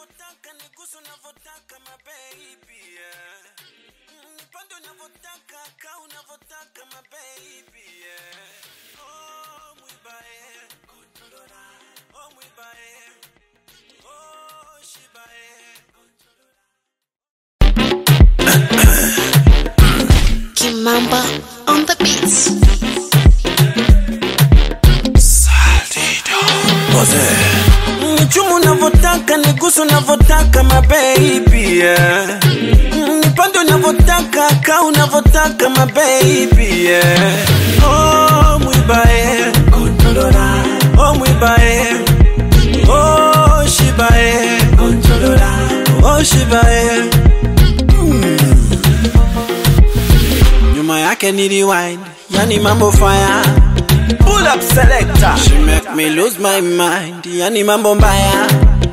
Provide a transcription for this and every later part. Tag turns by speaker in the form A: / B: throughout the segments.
A: unavyotaka nigusu unavyotaka mabebi yeah. Mm, nipande unavyotaka ka unavyotaka mabebi yeah. oh, mwibae oh, mwibae oh, shibae
B: Kimamba on the beats.
A: Nichumu unavyotaka nigusu unavyotaka mabebi yeah. Mm, nipande unavyotaka ka unavyotaka mabebi yeah. oh, mwibae oh, mwibae oh, shibae oh, shibae Mm. nyuma yake ni rewind yani mambo fire Pull up selector. She make me lose my mind. Yani mambo mbaya.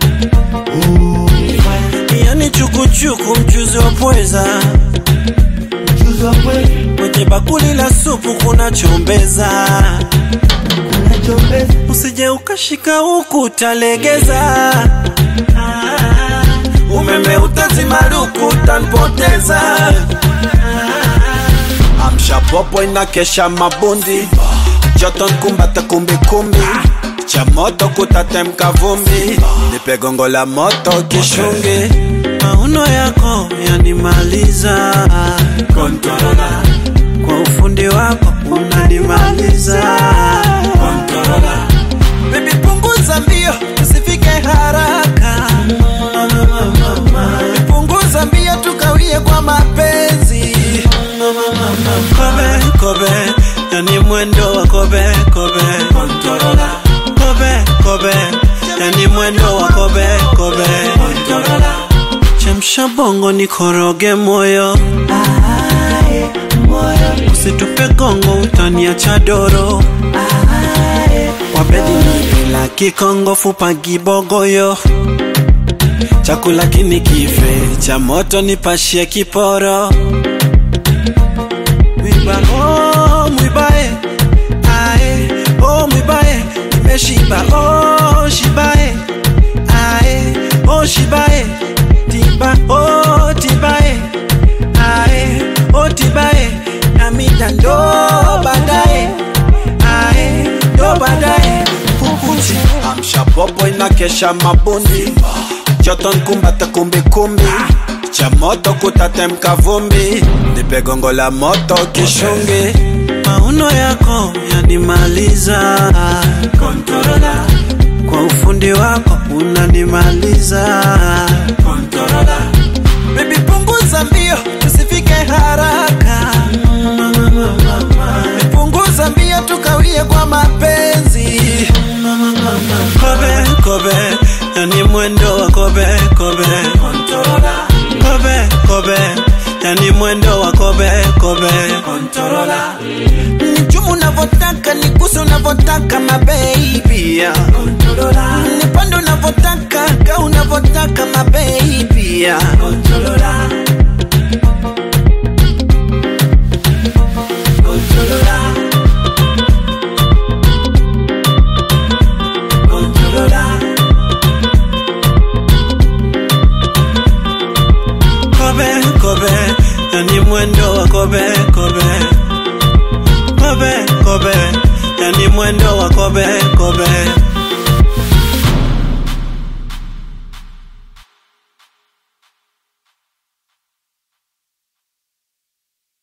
A: Yani chukuchuku mchuzi wa pweza. Kwenye bakuli la supu kuna chombeza. Usije ukashika huku utalegeza. Umeme utazimaruku utanipoteza. Amsha popo inakesha mabundi joto nkumbata kumbikumbi cha moto kutatemka vumbi nipe gongo la moto kishungi mauno yako yanimaliza Kontorola. kwa ufundi wako unanimaliza Kontorola. Baby punguza mbio usifike haraka punguza mbio tukawie kwa mapenzi kobe kobe yani mwendo wa kobe kobe Kontorola. kobe kobe yani mwendo wa kobe kobe Kontorola. chemsha bongo nikoroge moyo usitupe gongo utaniacha doro wabedi nipila kikongo fupa gibogoyo chakula kini kife cha moto nipashie kiporo mwiba oh, mwibae ae oh, mwibae nimeshiba oh, shibae ae oh, shibae tiba oh, tibae ae oh, tibae namida ndo baadaye ae ndo baadaye pukuti amsha popo inakesha mabundi joto nkumbata kumbikumbi cha moto kutatemka vumbi nipe gongo la moto kishungi mauno yako yanimaliza Kontorola. kwa ufundi wako unanimaliza Kontorola. Baby punguza mbio tusifike haraka punguza mbio tukawie kwa mapenzi kobe kobe yani mwendo wa kobe kobe kobe kobe yani mwendo wa kobe kobe nichumu unavyotaka nigusu unavyotaka mabebi nipande unavyotaka ka unavyotaka mabebi kobe kobe yani mwendo wa kobe kobe kobe kobe yani mwendo wa kobe kobe